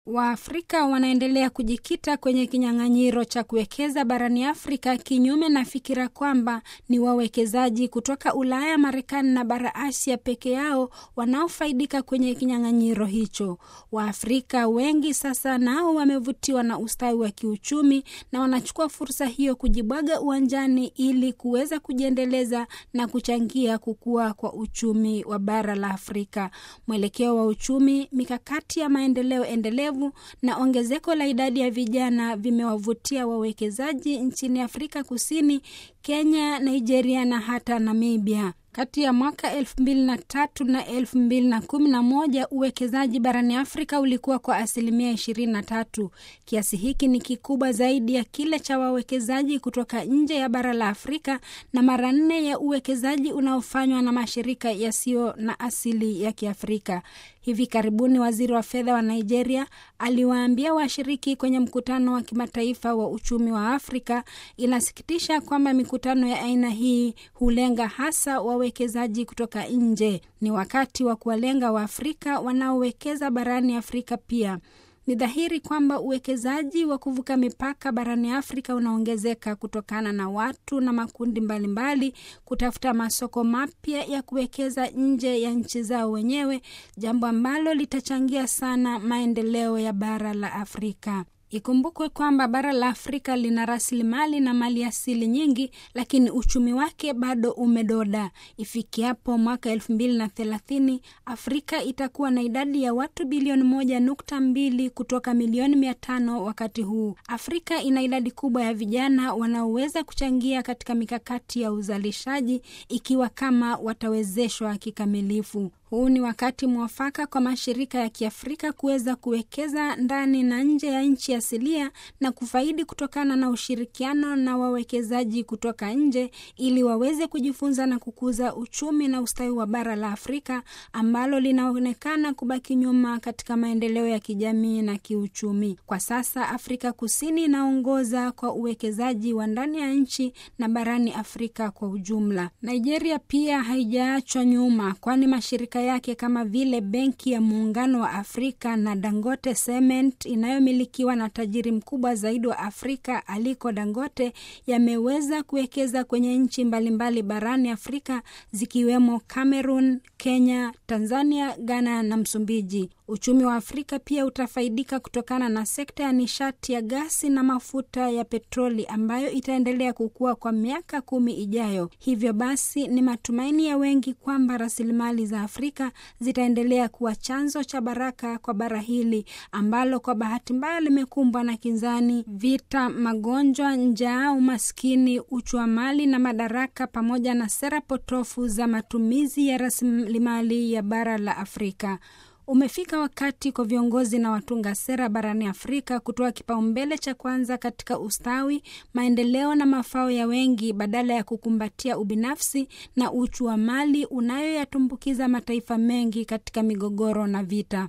Waafrika wanaendelea kujikita kwenye kinyang'anyiro cha kuwekeza barani Afrika, kinyume na fikira kwamba ni wawekezaji kutoka Ulaya, Marekani na bara Asia peke yao wanaofaidika kwenye kinyang'anyiro hicho. Waafrika wengi sasa nao wamevutiwa na ustawi wa kiuchumi na wanachukua fursa hiyo kujibwaga uwanjani ili kuweza kujiendeleza na kuchangia kukua kwa uchumi wa bara la Afrika. Mwelekeo wa uchumi, mikakati ya maendeleo endelevu na ongezeko la idadi ya vijana vimewavutia wawekezaji nchini Afrika Kusini, Kenya, Nigeria na hata Namibia. Kati ya mwaka elfu mbili na tatu na elfu mbili na kumi na moja uwekezaji barani Afrika ulikuwa kwa asilimia ishirini na tatu. Kiasi hiki ni kikubwa zaidi ya kile cha wawekezaji kutoka nje ya bara la Afrika na mara nne ya uwekezaji unaofanywa na mashirika yasiyo na asili ya Kiafrika. Hivi karibuni waziri wa fedha wa Nigeria aliwaambia washiriki kwenye mkutano wa kimataifa wa uchumi wa Afrika, inasikitisha kwamba mikutano ya aina hii hulenga hasa wawekezaji kutoka nje. Ni wakati wa kuwalenga Waafrika wanaowekeza barani Afrika pia. Ni dhahiri kwamba uwekezaji wa kuvuka mipaka barani Afrika unaongezeka kutokana na watu na makundi mbalimbali mbali kutafuta masoko mapya ya kuwekeza nje ya nchi zao wenyewe, jambo ambalo litachangia sana maendeleo ya bara la Afrika. Ikumbukwe kwamba bara la Afrika lina rasilimali na mali asili nyingi, lakini uchumi wake bado umedoda. Ifikiapo mwaka elfu mbili na thelathini, Afrika itakuwa na idadi ya watu bilioni moja nukta mbili kutoka milioni mia tano wakati huu. Afrika ina idadi kubwa ya vijana wanaoweza kuchangia katika mikakati ya uzalishaji ikiwa kama watawezeshwa kikamilifu. Huu ni wakati mwafaka kwa mashirika ya Kiafrika kuweza kuwekeza ndani na nje ya nchi asilia na kufaidi kutokana na ushirikiano na wawekezaji kutoka nje ili waweze kujifunza na kukuza uchumi na ustawi wa bara la Afrika ambalo linaonekana kubaki nyuma katika maendeleo ya kijamii na kiuchumi. Kwa sasa Afrika Kusini inaongoza kwa uwekezaji wa ndani ya nchi na barani Afrika kwa ujumla. Nigeria pia haijaachwa nyuma kwani mashirika yake kama vile Benki ya Muungano wa Afrika na Dangote Cement inayomilikiwa na tajiri mkubwa zaidi wa Afrika Aliko Dangote yameweza kuwekeza kwenye nchi mbalimbali barani Afrika zikiwemo Cameroon, Kenya, Tanzania, Ghana na Msumbiji. Uchumi wa Afrika pia utafaidika kutokana na sekta ya nishati ya gasi na mafuta ya petroli ambayo itaendelea kukua kwa miaka kumi ijayo. Hivyo basi, ni matumaini ya wengi kwamba rasilimali za Afrika zitaendelea kuwa chanzo cha baraka kwa bara hili ambalo kwa bahati mbaya limekumbwa na kinzani, vita, magonjwa, njaa, umaskini, uchuamali na madaraka, pamoja na sera potofu za matumizi ya rasilimali ya bara la Afrika. Umefika wakati kwa viongozi na watunga sera barani Afrika kutoa kipaumbele cha kwanza katika ustawi, maendeleo na mafao ya wengi badala ya kukumbatia ubinafsi na uchu wa mali unayoyatumbukiza mataifa mengi katika migogoro na vita.